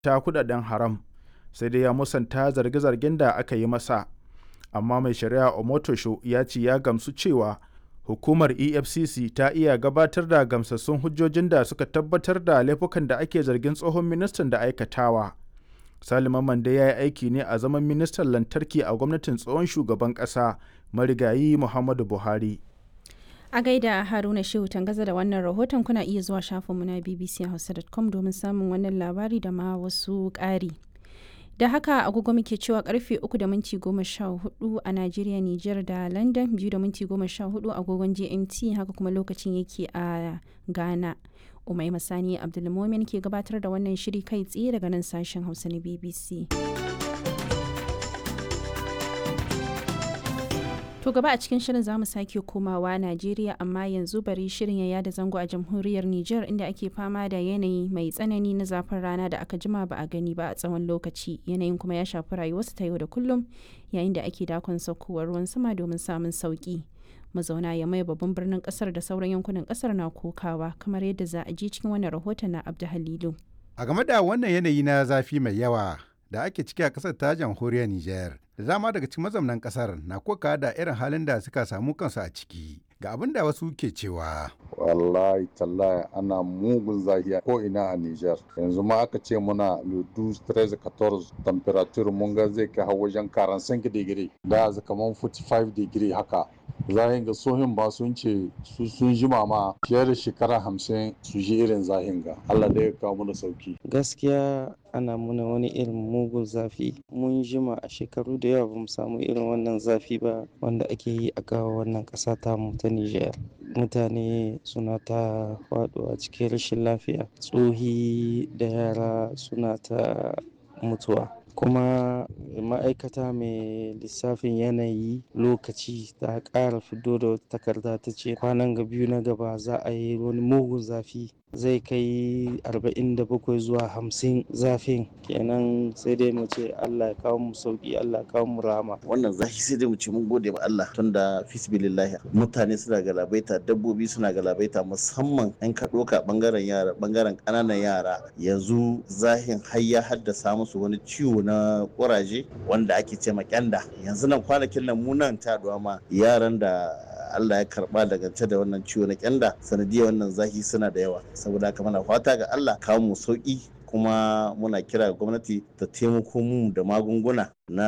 ta kudaden haram sai dai ya musanta zarge-zargen da aka yi masa amma mai shari'a omotosho ya ce ya gamsu cewa hukumar efcc ta iya gabatar da gamsassun hujjojin da suka tabbatar da laifukan da ake zargin tsohon ministan da aikatawa salima mande ya yi aiki ne a zaman ministan lantarki a gwamnatin tsohon shugaban ƙasa marigayi muhammadu buhari a gaida haruna shehu tangaza da wannan rahoton kuna iya zuwa shafinmu na bbchausa.com domin samun wannan labari da ma wasu ƙari da haka agogo muke cewa karfe 3 da minti 14 a Najeriya, Nijar da London 2 da minti 14 agogon GMT haka kuma lokacin yake a Ghana. Umai Masani Abdulmomin ke gabatar da wannan shiri kai tsaye daga nan sashen Hausa na BBC. To gaba a cikin shirin zamu sake komawa Najeriya amma yanzu bari shirin ya yada zango a jamhuriyar Nijar inda ake fama da yanayi mai tsanani na zafin rana da aka jima ba a gani ba a tsawon lokaci yanayin kuma ya shafi rayuwarsu ta yau da kullum yayin da ake dakon saukowar ruwan sama domin samun sauki. Mazauna ya mai babban birnin kasar da sauran yankunan kasar na kokawa kamar yadda za a ji cikin wannan rahoton na Abdu Halilu. A game da wannan yanayi na zafi mai yawa da ake ciki a kasar ta jamhuriyar Nijar. Da dama daga cikin mazaunan kasar na koka da irin halin da suka samu kansu a ciki. Ga abin da wasu ke cewa. Wallahi tallahi ana mugun zahiya ko ina a Nijar. Yanzu ma aka ce muna ludu 13 14 temperature mun ga zai kai wajen 45 digiri. Da kaman 45 digiri haka. zahin ga sohin ba sun ce su sun jima ma fiye da shekara hamsin su ji irin zahin ga Allah da ya kawo mana sauki gaskiya ana muna wani irin mugun zafi mun jima a shekaru da yawa bamu samu irin wannan zafi ba wanda ake yi a kawo wannan ƙasa ta mu ta Nijar mutane suna ta faɗuwa cikin rashin lafiya tsohi da yara suna ta mutuwa kuma ma'aikata mai lissafin yanayi lokaci ta ƙara fito da wata takarda ta ce kwanan ga biyu na gaba za a yi wani mugun zafi zai kai 47 zuwa 50 zafin kenan sai dai mu ce Allah ya kawo mu sauki Allah ya kawo mu rama wannan zafi sai dai mu ce mun gode ma Allah tunda fisbilillahi mutane suna galabaita dabbobi suna galabaita musamman an ka doka bangaren yara bangaren kananan yara yanzu zahin har ya haddasa musu wani ciwo na kuraje wanda ake ce ma kyanda yanzu nan kwanakin nan mu nan ta ma yaran da Allah ya karba daga da wannan ciwo na kyanda sanadiyar wannan zafi suna da yawa saboda haka muna fata ga Allah kawo mu sauki kuma muna kira ga gwamnati ta taimako mu da magunguna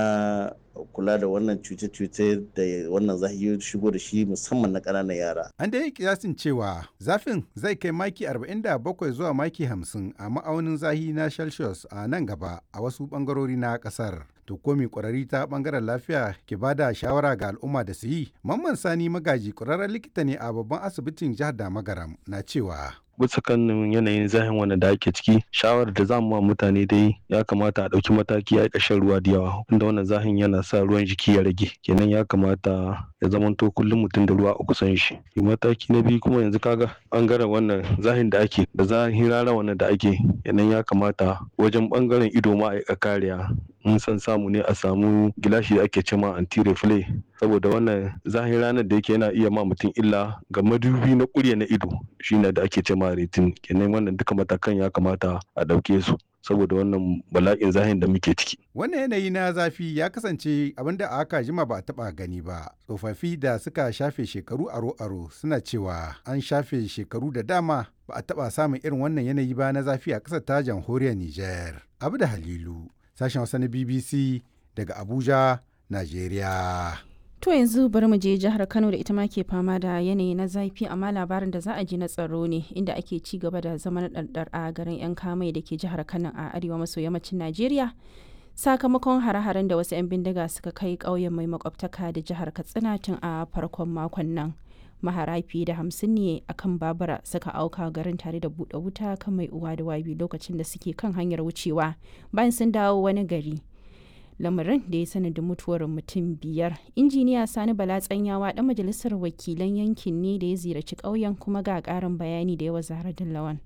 na kula da wannan cuce-cuce da wannan zafi shigo da shi musamman na ƙananan yara. An da yi kiyasin cewa zafin zai kai maki 47 zuwa maki 50 a ma'aunin zahi na Celsius a nan gaba a wasu ɓangarori na ƙasar. To komi ƙwararri ta ɓangaren lafiya ke ba da shawara ga al'umma da su yi. Mamman Sani Magaji ƙwararren likita ne a babban asibitin jihar Damagaram na cewa. bisa kan yanayin zahin wanda da ake ciki shawarar da zamu ma mutane dai ya kamata a ɗauki mataki a ƙashin ruwa da yawa inda wannan zahin yana sa ruwan jiki ya rage kenan ya kamata ya zamanto kullum mutum da ruwa a kusan shi mataki na biyu kuma yanzu kaga bangaren wannan zahin da ake da zahin rana wannan da ake kenan ya kamata wajen bangaren ido ma a kariya in san samu ne a samu gilashi da ake cema anti reflay saboda wannan zahin ranar da yake yana iya ma mutum illa ga madubi na kurya na ido shine da ake cema retin kenan wannan duka matakan ya kamata a ɗauke su saboda wannan bala'in zahin da muke ciki. Wannan yanayi na zafi ya kasance abin da aka jima ba a taba gani ba. Tsofaffi da suka shafe shekaru aro-aro suna cewa an shafe shekaru da dama ba a taba samun irin wannan yanayi ba na zafi a ƙasar ta jamhuriyar Nijar. Abu da Halilu, sashen Hausa na BBC daga Abuja, Najeriya. To yanzu bari mu je jihar Kano da ita ma ke fama da yanayi na zafi amma labarin da za a ji na tsaro ne inda ake ci gaba da zaman ɗarɗar a garin 'yan kamai da ke jihar Kano a arewa maso yammacin Najeriya. Sakamakon hare-haren da wasu 'yan bindiga suka kai ƙauyen mai makwabtaka da jihar Katsina tun a farkon makon nan. Mahara fiye da hamsin ne akan babura suka auka garin tare da buɗe wuta kan mai uwa da wabi lokacin da suke kan hanyar wucewa bayan sun dawo wani gari. lamarin da ya sanadin mutuwar mutum biyar injiniya sani bala tsanyawa dan majalisar wakilan yankin ne da ya ziyarci ƙauyen kuma ga ƙarin bayani da yawa zahra lawan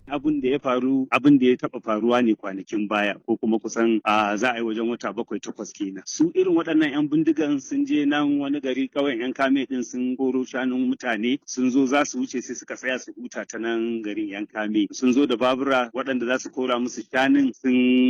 abin da ya faru abin da ya taba faruwa ne kwanakin baya ko kuma kusan a za a yi wajen wata bakwai takwas kenan su irin waɗannan yan bindigan sun je nan wani gari kawai yan kame din sun goro shanun mutane sun zo za su wuce sai suka tsaya su huta ta nan garin yan kame sun zo da babura waɗanda za su kora musu shanun sun